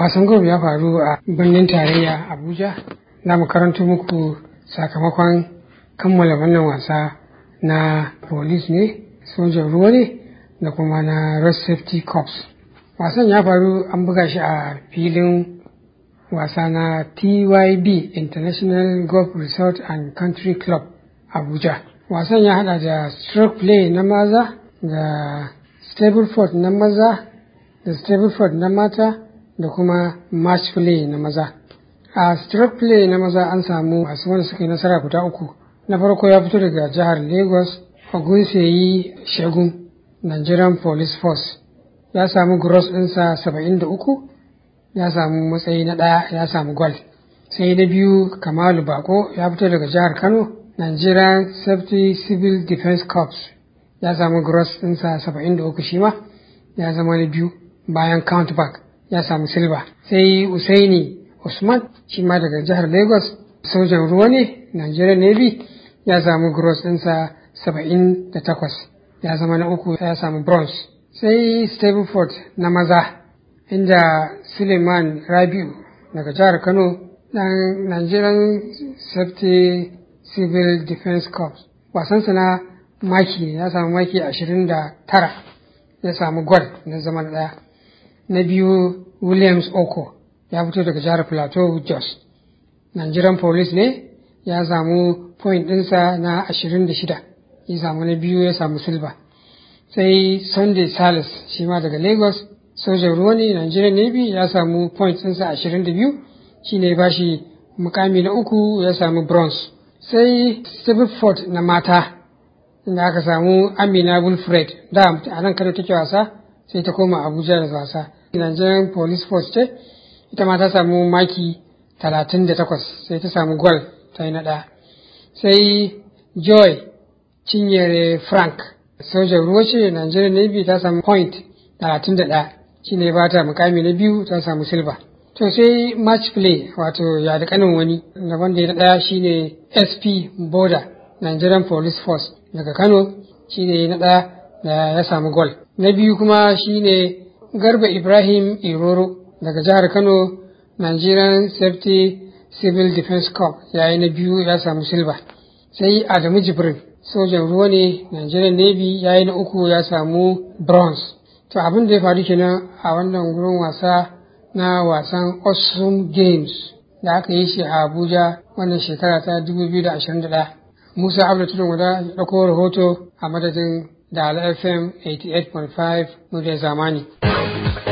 wasan golf ya faru a birnin tarayya abuja za mu karanto muku sakamakon kammala wannan wasa na police ne sojan ruwa ne da kuma na road safety corps wasan ya faru an buga shi a filin wasa na tyb international golf resort and country club abuja wasan ya hada da stroke play na maza da stableford na maza da stableford na mata da kuma match play na maza a stroke play na maza an samu masu wanda suka yi nasara guda uku na farko ya fito daga jihar lagos ogunseyi shagun nigerian police force ya samu gross ɗinsa saba'in da uku ya samu matsayi na ɗaya ya samu gwal sai na biyu kamalu bako ya fito daga jihar kano nigerian safety civil defense corps ya samu gross ɗinsa saba'in da uku shi ma ya zama na biyu bayan countback ya samu silba sai usaini usman shi ma daga jihar lagos sojan ruwa ne nigerian navy ya samu gross ɗinsa saba'in da takwas ya zama na uku ya samu bronze sai stableford na maza inda suleiman rabiu daga jihar kano dan nigerian safety civil defense corps wasansa na maki ya samu maki ashirin da tara ya samu gwal na zama na ɗaya na biyu williams oko ya fito daga jihar plateau jos nigerian police ne ya samu point ɗinsa na ashirin da shida ya samu na biyu ya samu silba sai sunday salis shi ma daga lagos sojan ruwa ne nigerian navy ya samu point ɗinsa ashirin da biyu shi ne ba shi mukami na uku ya samu bronze sai Ford na mata inda aka samu amina wilfred da a nan kano take wasa sai ta koma abuja da wasa nigerian police force ce ita ma ta samu maki talatin da takwas sai ta samu gwal ta yi na ɗaya sai joy cinyere frank sojan ruwa ce nigerian navy ta samu point talatin da ɗaya shi ne ba ta mukami na biyu ta samu silver to sai match play wato ya da kanin wani da wanda ya ɗaya shine sp border nigerian police force daga kano shine na ɗaya da ya samu gol na biyu kuma shine garba ibrahim iroro daga jihar kano nigerian safety civil defense corps yayi na biyu ya samu silver sai adamu jibrin sojan ruwa ne nigerian navy yayi na uku ya samu bronze to abin da ya faru kenan a wannan gurin wasa na wasan awesome games da aka yi shi a abuja wannan shekara ta 2021 musa abdu tudun wada ya ɗauko rahoto a madadin da fm 88.5 muryar zamani